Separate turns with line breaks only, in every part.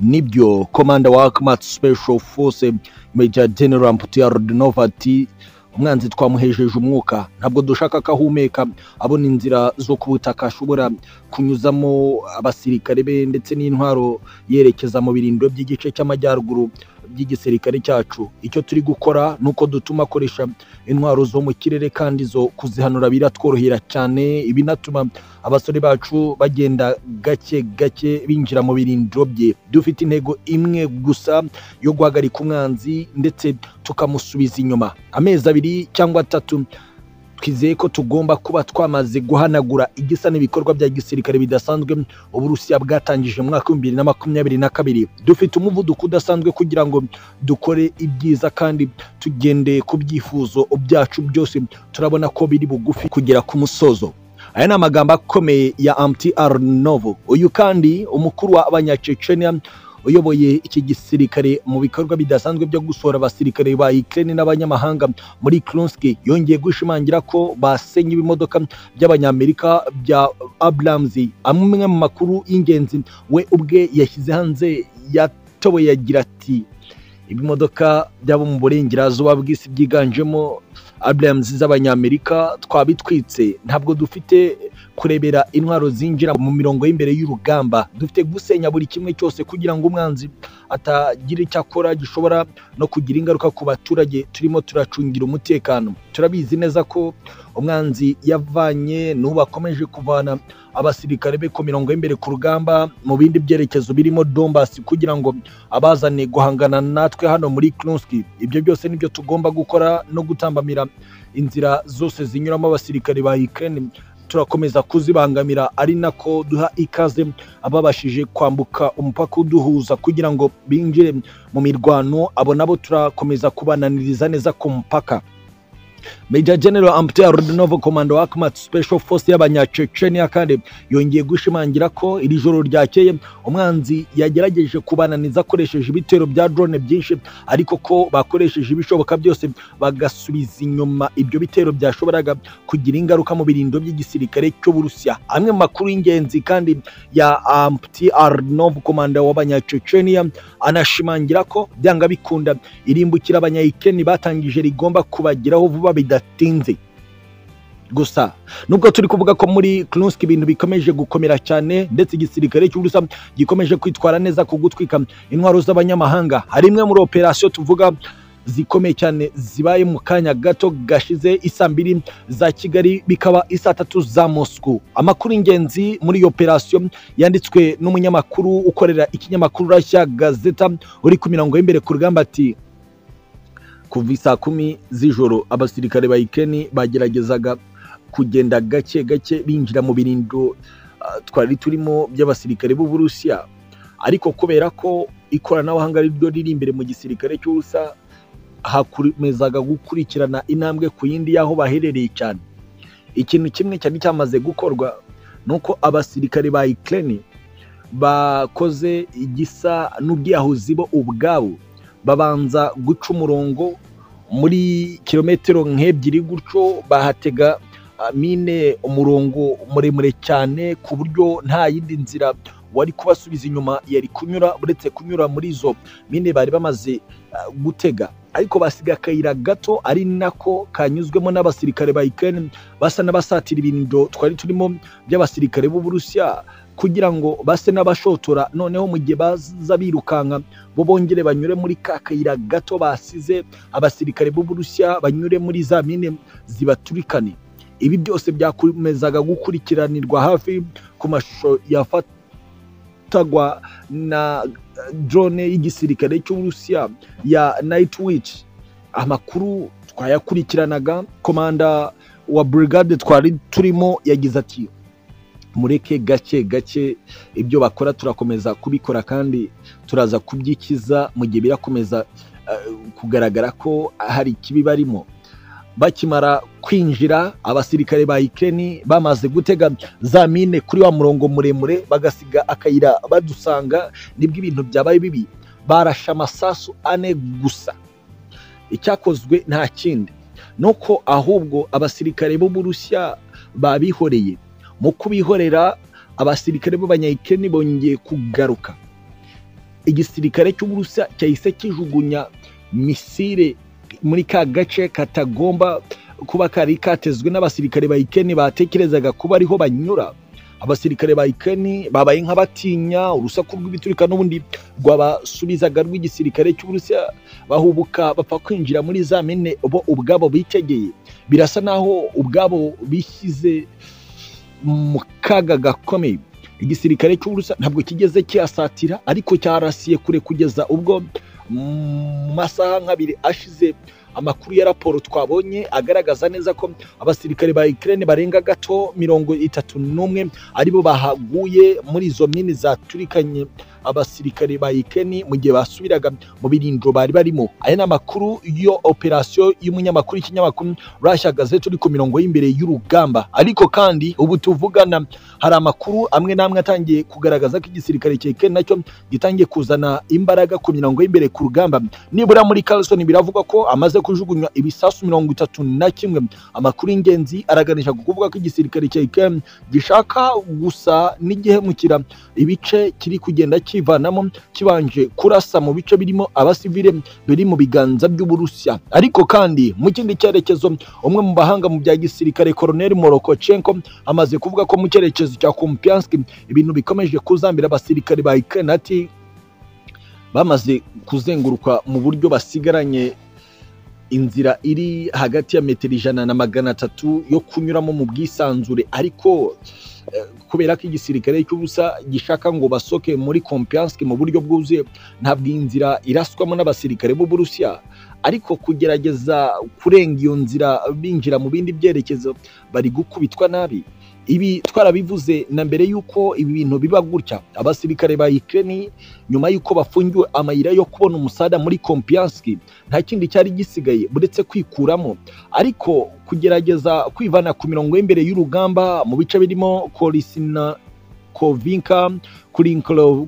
nibyo komanda wa akimatsi special force major general mputu rodinova ati umwanzi twamuhejeje umwuka ntabwo dushaka ko ahumeka abona inzira zo ku butaka ashobora kunyuzamo abasirikare be ndetse n'intwaro yerekeza mu birindiro by'igice cy'amajyaruguru by'igisirikare cyacu icyo turi gukora ni uko dutuma akoresha intwaro zo mu kirere kandi zo kuzihanura biratworohera cyane binatuma abasore bacu bagenda gake gake binjira mu birindiro bye dufite intego imwe gusa yo guhagarika umwanzi ndetse tukamusubiza inyuma amezi abiri cyangwa atatu twizeye ko tugomba kuba twamaze guhanagura igisa n'ibikorwa bya gisirikare bidasanzwe uburusiya bwatangije mu mwaka w'ibihumbi bibiri na makumyabiri na kabiri dufite umuvuduko udasanzwe kugira ngo dukore ibyiza kandi tugendeye ku byifuzo byacu byose turabona ko biri bugufi kugera ku musozo aya ni amagambo akomeye ya amti novo uyu kandi umukuru w'abanyacecenia uyoboye iki gisirikare mu bikorwa bidasanzwe byo gusohora abasirikare ba Ukraine n'abanyamahanga muri Krunsk yongeye gushimangira ko basenye ibimodoka by'abanyamerika bya Abrams amwe mu makuru y'ingenzi we ubwe yashyize hanze yatowe yagira ati ibimodoka by'abo mu burengerazuba bw'isi byiganjemo Abrams z'abanyamerika twabitwitse ntabwo dufite kurebera intwaro zinjira mu mirongo y'imbere y'urugamba dufite gusenya buri kimwe cyose kugira ngo umwanzi atagira icyo akora gishobora no kugira ingaruka ku baturage turimo turacungira umutekano turabizi neza ko umwanzi yavanye n'ubu akomeje kuvana abasirikare be ku mirongo y'imbere ku rugamba mu bindi byerekezo birimo dombasi kugira ngo abazane guhangana natwe hano muri Krunski ibyo byose nibyo tugomba gukora no gutambamira inzira zose zinyuramo abasirikare ba Ukraine turakomeza kuzibangamira ari nako duha ikaze ababashije kwambuka umupaka uduhuza kugira ngo binjire mu mirwano abo nabo turakomeza kubananiriza neza ku mupaka Major General Amtea Rudinov Komando wa Akmat Special Force y'abanyacecenia kandi yongeye gushimangira ko iri joro ryakeye umwanzi yagerageje kubananiza akoresheje ibitero bya drone byinshi ariko ko bakoresheje ibishoboka byose bagasubiza inyuma ibyo bitero byashoboraga kugira ingaruka mu birindo by'igisirikare cy'Uburusiya amwe mu makuru y'ingenzi kandi ya Amtea Rudinov Komanda w'abanyacecenia anashimangira ko byanga bikunda irimbukira abanyayikeni batangije rigomba kubageraho vuba bidatinze gusa nubwo turi kuvuga ko muri Krunsk ibintu bikomeje gukomera cyane ndetse igisirikare cy'Uburusiya gikomeje kwitwara neza ku gutwika intwaro z'abanyamahanga hari imwe muri operasiyo tuvuga zikomeye cyane zibaye mu kanya gato gashize isa mbiri za kigali bikaba isa tatu za moscou amakuru y'ingenzi muri iyo operasiyo yanditswe n'umunyamakuru ukorera ikinyamakuru rashya gazeta uri ku mirongo y'imbere ku rugamba ati kuva isaa kumi z'ijoro abasirikare ba ikeni bageragezaga kugenda gake gake binjira mu birindo ah, twari turimo by'abasirikare b'uburusiya ariko kubera ko ikoranabuhanga ari ryo riri imbere mu gisirikare cy'ubusa hakomezaga gukurikirana intambwe ku yindi y'aho baherereye cyane ikintu kimwe cyari cyamaze gukorwa ni uko abasirikare ba ikeni bakoze igisa n'ubwiyahuzi bo ubwabo babanza guca umurongo muri kilometero nk'ebyiri gutyo bahatega ah, mine umurongo muremure cyane ku buryo nta yindi nzira wari kubasubiza inyuma yari kunyura uretse kunyura muri izo mine bari bamaze ah, gutega ariko basiga akayira gato ari nako kanyuzwemo n'abasirikare ba Ukraine basa n'abasatira ibirindo twari turimo by'abasirikare b'Uburusiya kugira ngo base n'abashotora noneho mu gihe baza birukanka bo bongere banyure muri ka kayira gato basize abasirikare b'uburusiya banyure muri za mine zibaturikane ibi byose byakomezaga gukurikiranirwa hafi ku mashusho yafatagwa na eh, drone y'igisirikare cy'uburusiya ya night witch amakuru twayakurikiranaga komanda wa brigade twari turimo yagize ati mureke gake gake ibyo bakora turakomeza kubikora kandi turaza kubyikiza mu gihe birakomeza eh, kugaragara ko hari ikibi barimo bakimara kwinjira abasirikare ba ikeni bamaze gutega za mine kuri wa murongo muremure bagasiga akayira badusanga nibwo ibintu byabaye bibi barashe amasasu ane gusa icyakozwe nta kindi nuko ahubwo abasirikare b'uburusiya babihoreye mu kubihorera abasirikare b'abanyayikeni bongeye kugaruka igisirikare cy'uburusiya cyahise kijugunya misire muri ka gace katagomba kuba kari katezwe n'abasirikare ba ikeni batekerezaga kuba ariho banyura abasirikare ba ikeni babaye nk'abatinya urusaku rw'ibiturika n'ubundi rwabasubizaga rw'igisirikare cy'uburusiya bahubuka bapfa kwinjira muri za mine bo ubwabo bitegeye birasa naho ubwabo bishyize mu kaga gakomeye igisirikare cy'uburusiya ntabwo kigeze kiyasatira ariko cyarasiye kure kugeza ubwo mu masaha nk'abiri ashize amakuru ya raporo twabonye agaragaza neza ko abasirikare ba Ukraine barenga gato mirongo itatu n'umwe aribo bahaguye muri izo mini zaturikanye abasirikare ba Ukraine mu gihe basubiraga mu birindiro bari barimo aya ni amakuru yo operasiyo y'umunyamakuru y'ikinyamakuru Russia Gazette uri ku mirongo y'imbere y'urugamba ariko kandi ubu tuvugana hari amakuru amwe n'amwe atangiye kugaragaza ko igisirikare cya Ukraine nacyo gitangiye kuzana imbaraga ku mirongo y'imbere ku rugamba nibura muri Carlson biravugwa ko amaze kujugunywa ibisasu mirongo itatu na kimwe amakuru y'ingenzi araganisha ku kuvuga ko igisirikare cya Ukraine gishaka gusa n'igihemukira ibice kiri kugenda kivanamo kibanje kurasa mu bice birimo abasivile biri mu biganza by'uburusiya ariko kandi mu kindi cyerekezo umwe mu bahanga mu bya gisirikare Colonel Morokochenko amaze kuvuga ko mu cyerekezo cya Kupiansk ibintu bikomeje kuzambira abasirikare ba Ukraine ati bamaze kuzenguruka mu buryo basigaranye inzira iri hagati ya metero ijana na magana atatu yo kunyuramo mu bwisanzure ariko kubera ko igisirikare cy'ubusa gishaka ngo basoke muri Kompiansk mu buryo bwuzuye ntabwo iyi nzira iraswamo n'abasirikare b'uburusiya ariko kugerageza kurenga iyo nzira binjira mu bindi byerekezo bari gukubitwa nabi ibi twarabivuze na mbere y'uko ibi bintu biba gutya abasirikare ba Ukraine nyuma y'uko bafungiwe amayira yo kubona umusada muri Kompiansk nta kindi cyari gisigaye uretse kwikuramo ariko kugerageza kwivana ku mirongo y'imbere y'urugamba mu bice birimo Korisina Kovinka kuri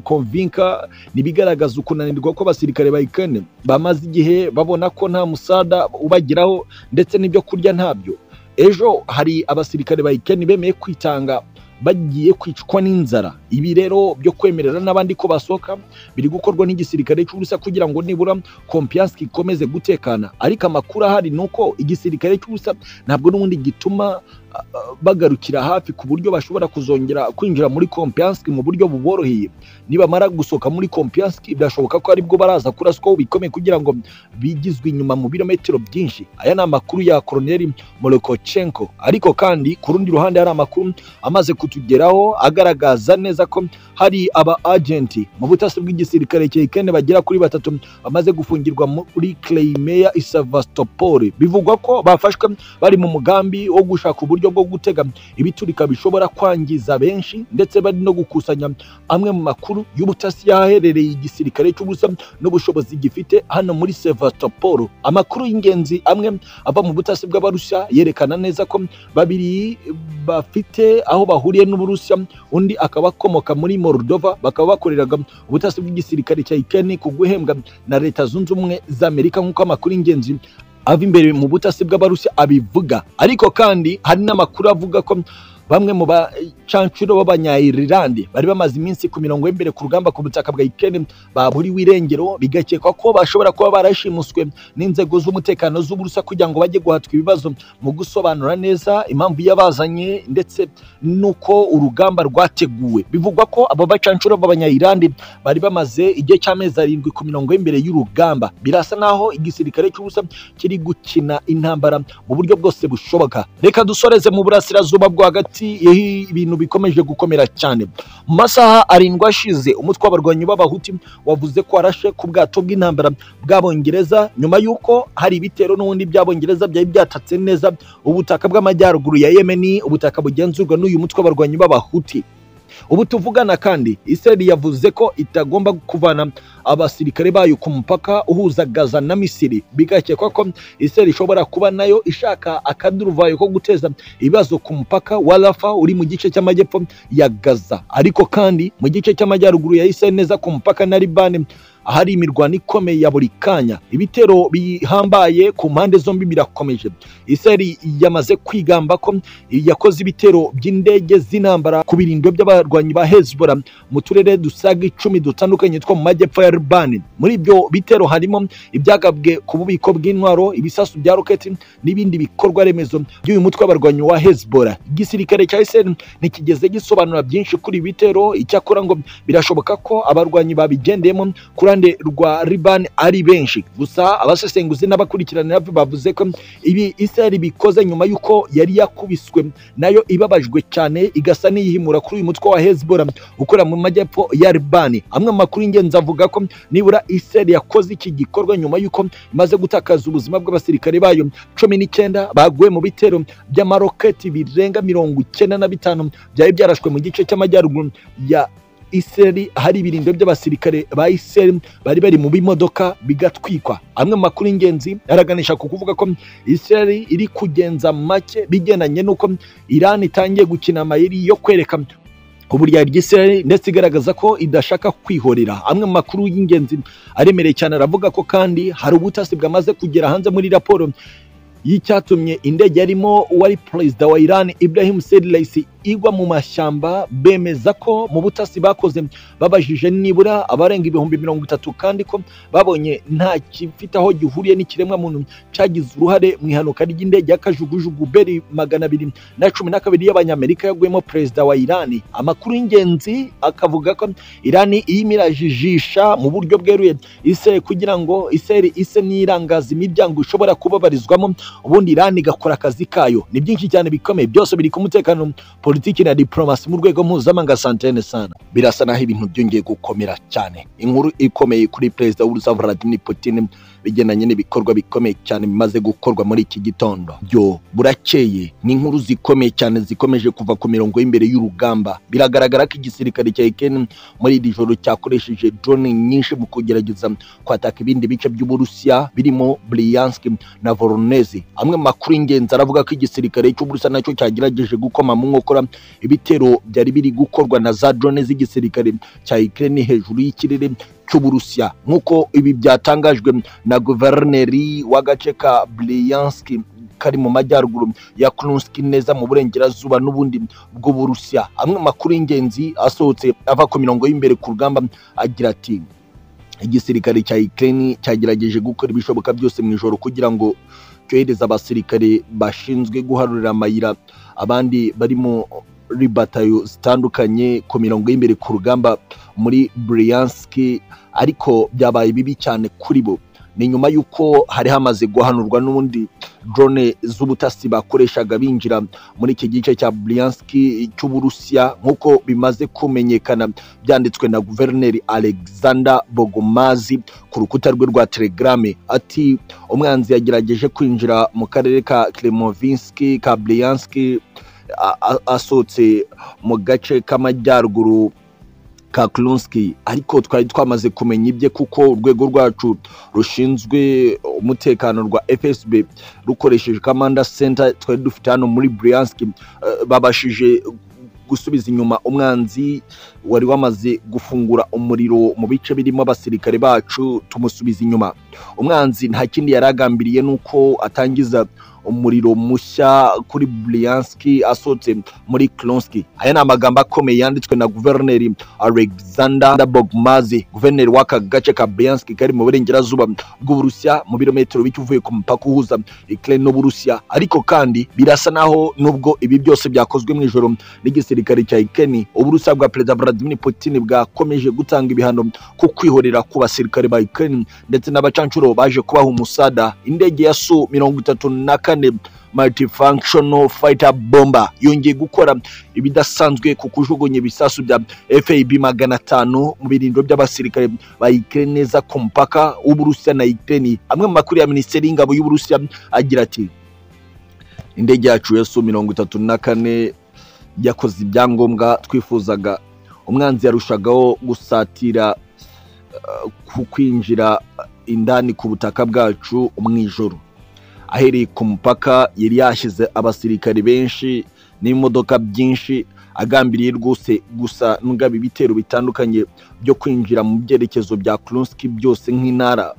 Kovinka nibigaragaza ukunanirwa kw'abasirikare ba Ukraine bamaze igihe babona ko nta musada ubagiraho ndetse n'ibyo kurya ntabyo ejo hari abasirikare ba ikeni bemeye kwitanga bagiye kwicwa n'inzara ibi rero byo kwemerera n'abandi ko basohoka biri gukorwa n'igisirikare cy'ubusa kugira ngo nibura kompiyansi ikomeze gutekana ariko amakuru ahari ni uko igisirikare cy'ubusa ntabwo n'ubundi gituma bagarukira hafi ku buryo bashobora kuzongera kwinjira muri kompiyansi mu buryo buboroheye nibamara gusohoka muri kompiyansi birashoboka ko aribwo baraza kuraswaho bikomeye kugira ngo bigizwe inyuma mu birometero byinshi aya ni amakuru ya koroneri morokochenko ariko kandi ku rundi ruhande hari amakuru amaze kutugeraho agaragaza neza ko hari aba agenti mu butasi bw'igisirikare cya ikene bagera kuri batatu bamaze gufungirwa muri Crimea Sevastopol bivugwa ko bafashwe bari mu mugambi wo gushaka uburyo uburyo bwo gutega ibiturika bishobora kwangiza benshi ndetse bari no gukusanya amwe mu makuru y'ubutasi yaherereye igisirikare cy'ubusa n'ubushobozi gifite hano muri Sevastopol amakuru y'ingenzi amwe ava mu butasi bw'abarusiya yerekana neza ko babiri bafite aho bahuriye n'uburusiya undi akaba akomoka muri Moldova bakaba bakoreraga ubutasi bw'igisirikare cya Ukraine ku guhembwa na leta zunze ubumwe za Amerika nk'uko amakuru y'ingenzi ava imbere mu butasi bw'abarusi abivuga ariko kandi hari n'amakuru avuga ko bamwe mu bacancuro b'abanyayirlande bari bamaze iminsi ku mirongo y'imbere ku rugamba ku butaka bwa Ukraine baburiwe irengero bigakekwa ko bashobora kuba barashimuswe n'inzego z'umutekano z'uburusa kugira ngo bajye guhatwa ibibazo mu gusobanura neza impamvu yabazanye ndetse nuko urugamba rwateguwe bivugwa ko abo bacancuro b'abanyayirlande bari bamaze igihe cy'amezi arindwi ku mirongo y'imbere y'urugamba birasa naho igisirikare cy'ubusa kiri gukina intambara mu buryo bwose bushoboka reka dusoreze mu burasirazuba bwagati hagati ibintu bikomeje gukomera cyane mu masaha arindwi ashize umutwe w'abarwanyi b'abahuti wavuze ko warashe ku bwato bw'intambara bw'abongereza nyuma y'uko hari ibitero n'ubundi by'abongereza byari byatatse neza ubutaka bw'amajyaruguru ya yemeni ubutaka bugenzurwa n'uyu mutwe w'abarwanyi b'abahuti ubu tuvugana kandi Israel yavuze ko itagomba kuvana abasirikare bayo ku mupaka uhuza Gaza na Misiri bigakekwa ko Israel ishobora kuba nayo ishaka akaduruvayo ko guteza ibibazo ku mupaka wa Rafa uri mu gice cy'amajyepfo ya Gaza ariko kandi mu gice cy'amajyaruguru ya Israel neza ku mupaka na Liban ahari imirwano ikomeye ya buri kanya ibitero bihambaye ku mpande zombi birakomeje isirayeli yamaze kwigamba ko yakoze ibitero by'indege z'intambara ku birindo by'abarwanyi ba hezbollah mu turere dusaga icumi dutandukanye two mu majyepfo ya libani muri ibyo bitero harimo ibyagabwe ku bubiko bw'intwaro ibisasu bya roketi n'ibindi bikorwa remezo by'uyu mutwe w'abarwanyi wa hezbollah igisirikare cya isirayeli ntikigeze gisobanura byinshi kuri ibi bitero icyakora ngo birashoboka ko abarwanyi babigendeyemo ku ruhande rwa libani ari benshi gusa abasesenguzi n'abakurikiranira bavuze ko ibi isirayeli bikoze nyuma y'uko yari yakubiswe nayo ibabajwe cyane igasa n'iyihimura kuri uyu mutwe wa hezbollah ukorera mu majyepfo ya libani amwe mu makuru y'ingenzi avuga ko nibura isirayeli yakoze iki gikorwa nyuma y'uko imaze gutakaza ubuzima bw'abasirikare bayo cumi n'icyenda baguye mu bitero by'amaroketi birenga mirongo icyenda na bitanu byari byarashwe mu gice cy'amajyaruguru ya isirayeli hari ibirindo by'abasirikare ba isirayeli bari bari mu bimodoka bigatwikwa amwe mu makuru y'ingenzi araganisha ku kuvuga ko isirayeli iri kugenza make bigendanye n'uko irani itangiye gukina amayeri yo kwereka uburyayi ry'isirayeli ndetse igaragaza ko idashaka kwihorera amwe mu makuru y'ingenzi aremereye cyane aravuga ko kandi hari ubutasi bwamaze kugera hanze muri raporo y'icyatumye indege yarimo wari perezida wa Iran Ibrahim Said Raisi igwa mu mashyamba bemeza ko mu butasi bakoze babajije nibura abarenga ibihumbi mirongo itatu kandi ko babonye nta gifite aho gihuriye n'ikiremwa muntu cyagize uruhare mu ihanuka ry'indege y'akajugujugu beri magana abiri na cumi na kabiri y'abanyamerika yaguyemo perezida wa Iran amakuru y'ingenzi akavuga ko Iran iyimirajijisha mu buryo bweruye Israel kugira ngo Israel ise n'irangaza imiryango ishobora kubabarizwamo ubundi Iran igakora akazi kayo ni byinshi cyane bikomeye byose biri ku mutekano politiki na diplomasi mu rwego mpuzamahanga santene sana birasa naho ibintu byongeye gukomera cyane inkuru ikomeye kuri perezida w'urusa Vladimir Putin bigendanye n'ibikorwa bikomeye cyane bimaze gukorwa muri iki gitondo byo burakeye ni inkuru zikomeye cyane zikomeje kuva ku mirongo y'imbere y'urugamba biragaragara ko igisirikare cya Ukraine muri iri joro cyakoresheje drone nyinshi mu kugerageza kwataka ibindi bice by'uburusiya birimo Bryansk na Voronezh amwe mu makuru y'ingenzi aravuga ko igisirikare cy'uburusiya nacyo cyagerageje gukoma mu nkokora ibitero byari biri gukorwa na za drone z'igisirikare cya Ukraine hejuru y'ikirere cy'uburusiya nk'uko ibi byatangajwe na guverineri w'agace ka Bryansk kari mu majyaruguru ya Kursk neza mu burengerazuba n'ubundi bw'uburusiya amwe mu makuru y'ingenzi asohotse ava ku mirongo y'imbere ku rugamba agira ati igisirikare cya Ukraine cyagerageje gukora ibishoboka byose mu ijoro kugira ngo cyohereza abasirikare bashinzwe guharurira amayira abandi bari muri batayo zitandukanye ku mirongo y'imbere ku rugamba muri Bryansk ariko byabaye bibi cyane kuri bo ni nyuma y'uko hari hamaze guhanurwa n'ubundi drone z'ubutasi bakoreshaga binjira muri iki gice cya Bryansk cy'uburusiya nk'uko bimaze kumenyekana byanditswe na guverineri Alexander Bogomazi ku rukuta rwe rwa telegrame ati umwanzi yagerageje kwinjira mu karere ka Klemovinsk ka Bryansk asohotse mu gace k'amajyaruguru ka Klunski ariko twari twamaze kumenya ibye kuko urwego rwacu rushinzwe umutekano rwa FSB rukoresheje Kamanda Center twari dufite hano muri Bryansk uh, babashije gusubiza inyuma umwanzi wari wamaze gufungura umuriro mu bice birimo abasirikare bacu tumusubiza inyuma umwanzi nta kindi yari agambiriye nuko atangiza umuriro mushya kuri Bryansk asohotse muri Kursk aya ni amagambo akomeye yanditswe na guverineri Alexander Bogmazi guverineri w'aka gace ka Bryansk kari mu burengerazuba bw'uburusiya mu birometero bike uvuye ku mupaka uhuza Ukraine n'uburusiya ariko kandi birasa naho nubwo ibi byose byakozwe mu ijoro n'igisirikare cya Ukraine uburusiya bwa perezida Vladimir Putin bwakomeje gutanga ibihano ku kwihorera ku basirikare ba Ukraine ndetse n'abacanshuro baje kubaha umusada indege ya Su mirongo itatu na kane kane multifunctional fighter bomber yongeye gukora ibidasanzwe ku kujugunya ibisasu bya FAB magana atanu mu birindo by'abasirikare ba Ukraine neza ku mupaka w'Uburusiya na Ukraine amwe mu makuru ya Minisiteri y'Ingabo y'Uburusiya agira ati indege yacu ya Su mirongo itatu na kane yakoze ibyangombwa twifuzaga umwanzi yarushagaho gusatira uh, ku kwinjira indani ku butaka bwacu mu ijoro ahereye ku mupaka yari yashyize abasirikari benshi n'imodoka byinshi agambiriye rwose gusa n'ugaba ibitero bitandukanye byo kwinjira mu byerekezo bya kurunski byose nk'intara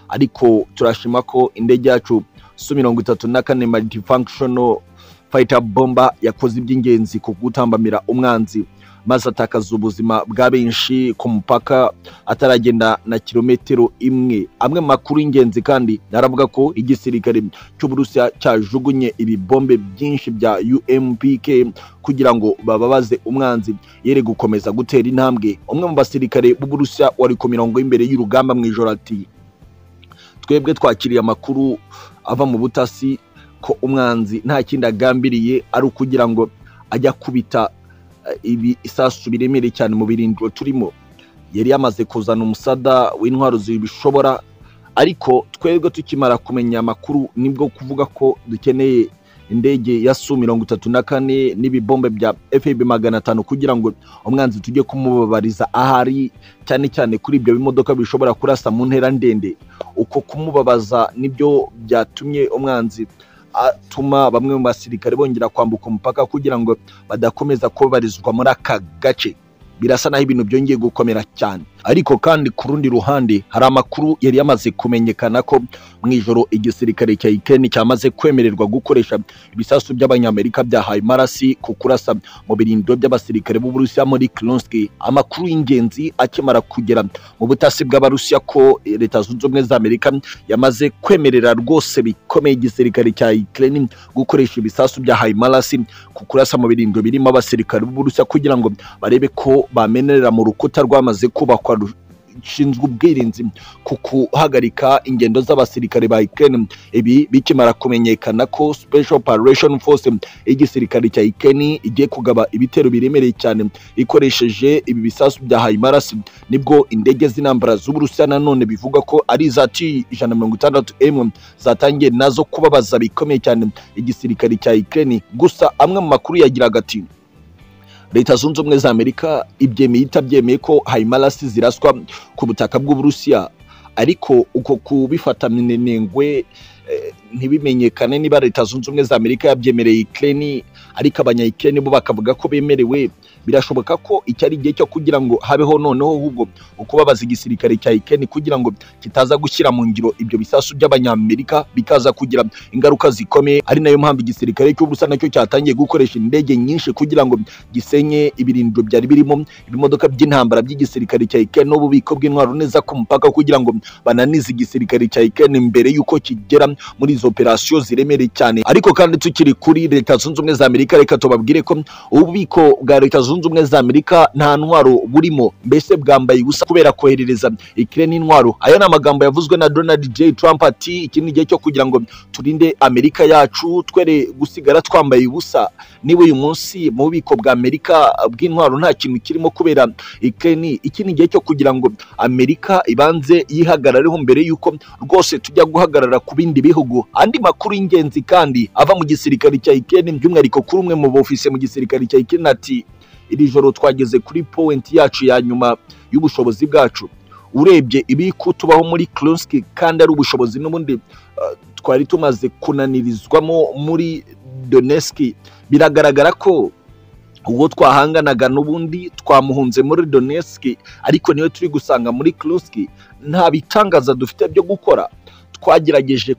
ariko turashima ko indege yacu su mirongo itatu na kane multifunctional fighter bomber yakoze iby'ingenzi ku gutambamira umwanzi maze atakaza ubuzima bwa benshi ku mupaka ataragenda na kilometero imwe amwe mu makuru y'ingenzi kandi aravuga ko igisirikare cy'uburusiya cyajugunye ibibombe byinshi bya umpk kugira ngo bababaze umwanzi yere gukomeza gutera intambwe umwe mu basirikare b'uburusiya wari ku mirongo y'imbere y'urugamba mu ijoro ati twebwe twakiriye amakuru ava mu butasi ko umwanzi nta kindi agambiriye ari ukugira ngo ajya kubita ibi isasu biremereye cyane mu birindiro turimo yari yamaze kuzana umusada w'intwaro zibishobora ariko twebwe tukimara kumenya amakuru nibwo kuvuga ko dukeneye indege ya su mirongo itatu na kane n'ibibombe bya fb magana atanu kugira ngo umwanzi tujye kumubabariza ahari cyane cyane kuri ibyo bimodoka bishobora kurasa mu ntera ndende uko kumubabaza nibyo byatumye umwanzi atuma bamwe mu basirikare bongera kwambuka umupaka kugira ngo badakomeza kubabarizwa muri aka gace birasa naho ibintu byongeye gukomera cyane ariko kandi ku rundi ruhande hari amakuru yari yamaze kumenyekana ko mu ijoro igisirikare cya Ukraine cyamaze kwemererwa gukoresha ibisasu by'abanyamerika byahaye marasi ku kurasa mu birindiro by'abasirikare b'Uburusiya muri Kursk amakuru y'ingenzi akimara kugera mu butasi bw'abarusiya ko leta zunze ubumwe za Amerika yamaze kwemerera rwose bikomeye igisirikare cya Ukraine gukoresha ibisasu byahaye marasi ku kurasa mu birindiro birimo abasirikare b'Uburusiya kugira ngo barebe ko bamenerera mu rukuta rwamaze kubakwa rushinzwe ubwirinzi ku guhagarika ingendo z'abasirikare ba Ukraine ibi bikimara kumenyekana ko Special Operation Force y'igisirikare cya Ukraine igiye kugaba ibitero biremereye cyane ikoresheje ibi bisasu bya HIMARS nibwo indege z'intambara z'Uburusiya nanone bivuga ko ari za T-160M zatangiye nazo kubabaza bikomeye cyane igisirikare cya Ukraine gusa amwe mu makuru yagiraga ati leta zunze ubumwe za amerika ibyemeye itabyemeye ko hayimarasi ziraswa ku butaka bw'uburusiya ariko uko kubifata minenengwe ntibimenyekane niba leta zunze ubumwe za amerika yabyemereye ikireni ariko abanyayikireni bo bakavuga ko bemerewe birashoboka ko iki ari igihe cyo kugira ngo habeho noneho ahubwo ukubabaza igisirikare cya ikireni kugira ngo kitaza gushyira mu ngiro ibyo bisasu by'abanyamerika bikaza kugira ingaruka zikomeye ari nayo mpamvu igisirikare cy'uburusa nacyo cyatangiye gukoresha indege nyinshi kugira ngo gisenye ibirindiro byari birimo ibimodoka by'intambara by'igisirikare cya ikireni n'ububiko bw'intwaro neza ku mupaka kugira ngo bananize igisirikare cya ikireni mbere y'uko kigera muri izo operasiyo ziremereye cyane ariko kandi tukiri kuri leta zunze ubumwe za amerika reka tubabwire ko ububiko bwa leta zunze ubumwe za amerika nta ntwaro burimo mbese bwambaye ubusa kubera koherereza ikirere n'intwaro aya ni amagambo yavuzwe na donald j trump ati iki ni igihe cyo kugira ngo turinde amerika yacu twere gusigara twambaye ubusa niba uyu munsi mu bubiko bwa amerika bw'intwaro nta kintu kirimo kubera ikirere iki ni igihe cyo kugira ngo amerika ibanze yihagarareho mbere y'uko rwose tujya guhagarara ku bindi bihugu andi makuru y'ingenzi kandi ava mu gisirikare cya ikirere by'umwihariko kuri umwe mu bofise mu gisirikare cya ikirere ati iri joro twageze kuri powenti yacu ya nyuma y'ubushobozi bwacu urebye ibi kutubaho muri Kursk kandi ari ubushobozi n'ubundi uh, twari tumaze kunanirizwamo muri Donetsk biragaragara ko ubwo twahanganaga n'ubundi twamuhunze muri Donetsk ariko niwe turi gusanga muri Kursk nta bitangaza dufite byo gukora twagerageje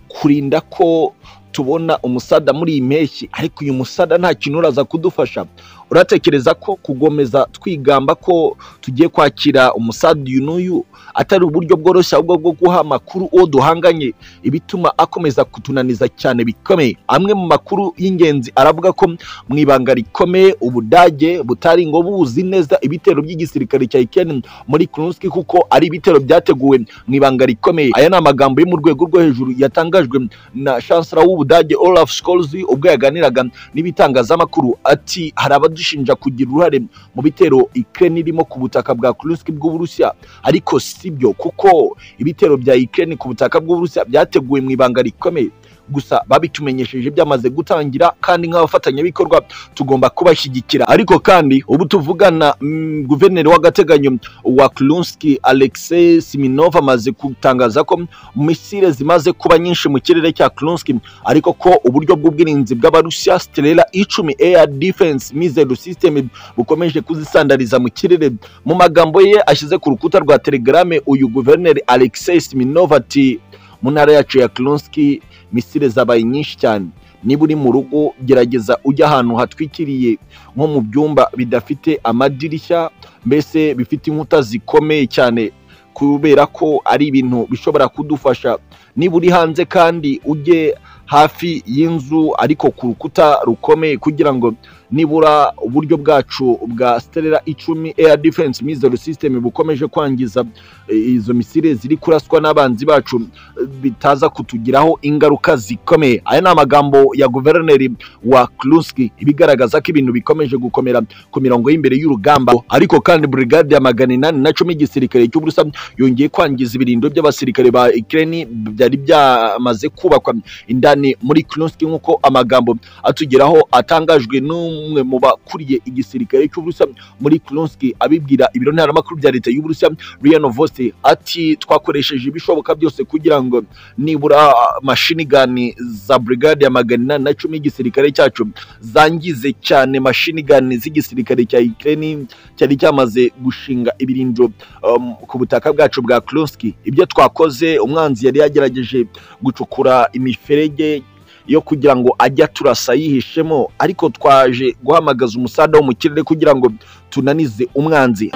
kurinda ko tubona umusada muri iyi mpeshyi ariko uyu musada nta kintu uraza kudufasha uratekereza ko kugomeza twigamba ko tugiye kwakira umusada uyu n'uyu atari uburyo bworoshye ahubwo bwo guha amakuru uwo duhanganye ibituma akomeza kutunaniza cyane bikomeye amwe mu makuru y'ingenzi aravuga ko mu ibanga rikomeye ubudage butari ngo buzi neza ibitero by'igisirikare cya ikeni muri kurunski kuko ari ibitero byateguwe mu ibanga rikomeye aya ni amagambo yo mu rwego rwo hejuru yatangajwe na chancellor w'ubudage olaf scholz ubwo yaganiraga n'ibitangazamakuru ati hari abadushinja kugira uruhare mu bitero ikeni irimo ku butaka bwa kurunski bw'uburusiya ariko si byo kuko ibitero bya Ukraine ku butaka bw'Uburusiya byateguwe mu ibanga rikomeye gusa babitumenyesheje byamaze gutangira kandi nk'abafatanyabikorwa tugomba kubashyigikira ariko kandi ubu tuvugana mm, guverineri w'agateganyo wa Klunski Alexei Siminov amaze gutangaza ko misile zimaze kuba nyinshi mu kirere cya Klunski ariko ko uburyo bw'ubwirinzi bw'abarusiya Strela icumi air defense missile system bukomeje kuzisandariza mu kirere mu magambo ye ashyize ku rukuta rwa telegrame uyu guverineri Alexei Siminov ati mu ntara yacu ya Klunski misile zabaye nyinshi cyane niba uri mu rugo gerageza ujya ahantu hatwikiriye nko mu byumba bidafite amadirishya mbese bifite inkuta zikomeye cyane kubera ko ari ibintu bishobora kudufasha niba uri hanze kandi ujye hafi y'inzu ariko ku rukuta rukomeye kugira ngo nibura uburyo bwacu bwa Stellar icumi air defense missile system bukomeje kwangiza eh, izo misile ziri kuraswa n'abanzi bacu eh, bitaza kutugiraho ingaruka zikomeye aya ni amagambo ya guverineri wa Kluski ibigaragaza ko ibintu bikomeje gukomera ku mirongo y'imbere y'urugamba ariko kandi brigade ya magana inani na cumi y'igisirikare cy'uburusa yongeye kwangiza ibirindo by'abasirikare ba Ukraine byari byamaze kubakwa indani muri Kluski nk'uko amagambo atugeraho atangajwe n'u umwe mu bakuriye igisirikare cy'uburusiya muri Klonski abibwira ibiro ntaramakuru bya leta y'uburusiya Rian Novosti ati twakoresheje ibishoboka byose kugira ngo nibura mashini gani za brigade ya magana inani na cumi y'igisirikare cyacu zangize cyane mashini gani z'igisirikare cya Ukraine cyari cyamaze gushinga ibirindiro um, ku butaka bwacu bwa Klonski ibyo twakoze umwanzi yari yagerageje gucukura imiferege yo kugira ngo ajye aturasa yihishemo ariko twaje guhamagaza umusaza wo mu kirere kugira ngo tunanize umwanzi